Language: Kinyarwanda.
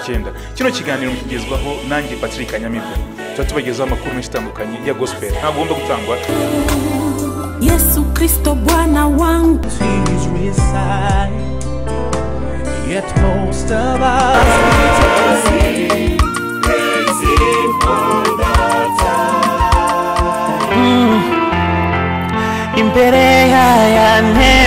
icyenda kino kiganiro mukigezwaho nanjye patrick kanyamibwa tuba tubagezaho amakuru menshi atandukanye ya gospel ntagomba gutangwa yesu kristo bwana wangu Yet most of us imbere ya ya ntebe